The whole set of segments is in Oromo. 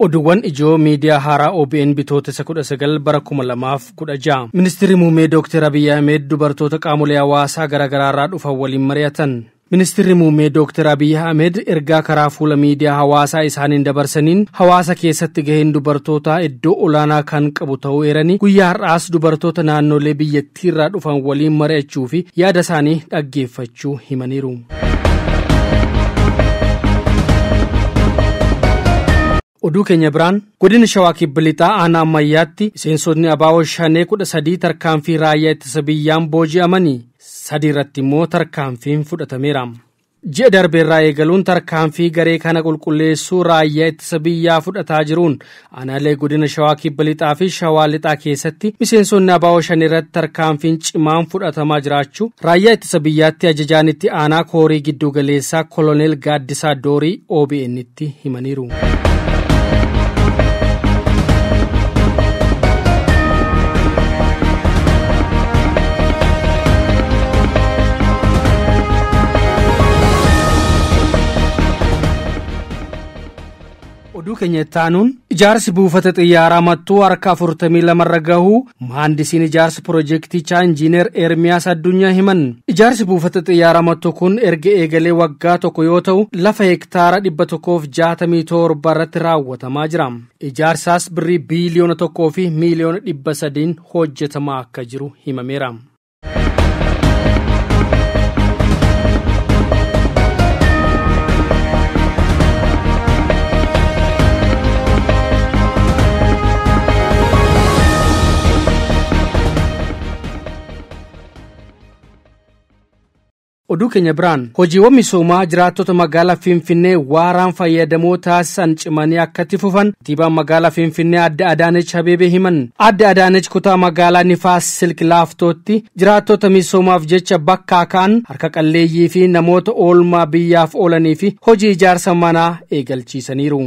Oduuwwan ijoo miidiyaa haaraa OBN bitootessa 19 bara 2016 Ministeerri muummee Dr. Abiyyi Ahmed dubartoota qaamolee hawaasaa garaagaraarraa dhufan waliin mari'atan. Ministeerri muummee Dr. Abiyyi Ahmed ergaa karaa fuula miidiyaa hawaasaa isaaniin dabarsaniin hawaasa keessatti gaheen dubartootaa iddoo olaanaa kan qabu ta'uu eeranii guyyaa har'aas dubartoota naannolee biyyattiirraa dhufan waliin mari'achuu fi yaada isaanii dhaggeeffachuu himaniiru. oduu keenya biraan godina shawaa kibba lixaa aanaa ammayyaatti miseensonni abaawoo shanee kudha sadii tarkaanfii raayyaa ittisa biyyaan booji'amanii sadii irratti immoo tarkaanfiin fudhatameera. ji'a darbeerraa eegaluun tarkaanfii garee kana qulqulleessuu raayyaa ittisa biyyaa fudhataa jiruun aanaalee godina shawaa kibba lixaa fi shawaa lixaa keessatti miseensonni abaawoo shan irratti tarkaanfiin cimaan fudhatamaa jiraachuu raayyaa ittisa biyyaatti ajajaan itti aanaa koorii gidduu galeessaa koloneel gaaddisaa doorii OBN'tti himaniiru. oduu keenya ittaanuun ijaarsi buufata xiyyaaraa mattuu harka afurtamii lamarra gahuu mahandisiin ijaarsa piroojeektichaa injiineer eermiyaas addunyaa himan ijaarsi buufata xiyyaaraa mattuu kun erga eegalee waggaa tokko yoo ta'u lafa hektaara dhibba tokkoof jaatamii torba irratti raawwatamaa jira ijaarsaas birrii biiliyoona tokkoo fi miiliyoona dhibba sadiin hojjetamaa akka jiru himameera. oduu keenya biraan hojiiwwan misoomaa jiraattota magaalaa finfinnee waaraan fayyadamoo taasisan cimanii akkatti fufan katiibaan magaalaa finfinnee adda adaanech habeebee himan adda adaanech kutaa magaalaa nifaas silk laaftootti jiraattota misoomaaf jecha bakkaa ka'an harka qalleeyyii fi namoota oolmaa biyyaaf oolanii fi hojii ijaarsa manaa eegalchiisaniiru.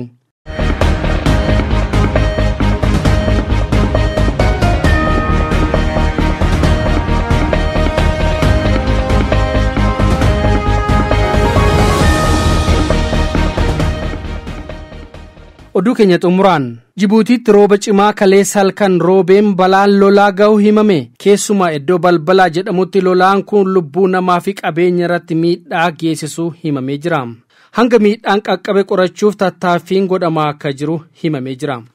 oduu keenya xumuraan jibuutiitti rooba cimaa kaleessa halkan roobeen balaan lolaa ga'u himame keessumaa iddoo balbalaa jedhamutti lolaan kun lubbuu namaa fi qabeenya irratti miidhaa geessisuu himamee jira hanga miidhaan qaqqabe qorachuuf tattaaffiin godhamaa akka jiru himamee jira.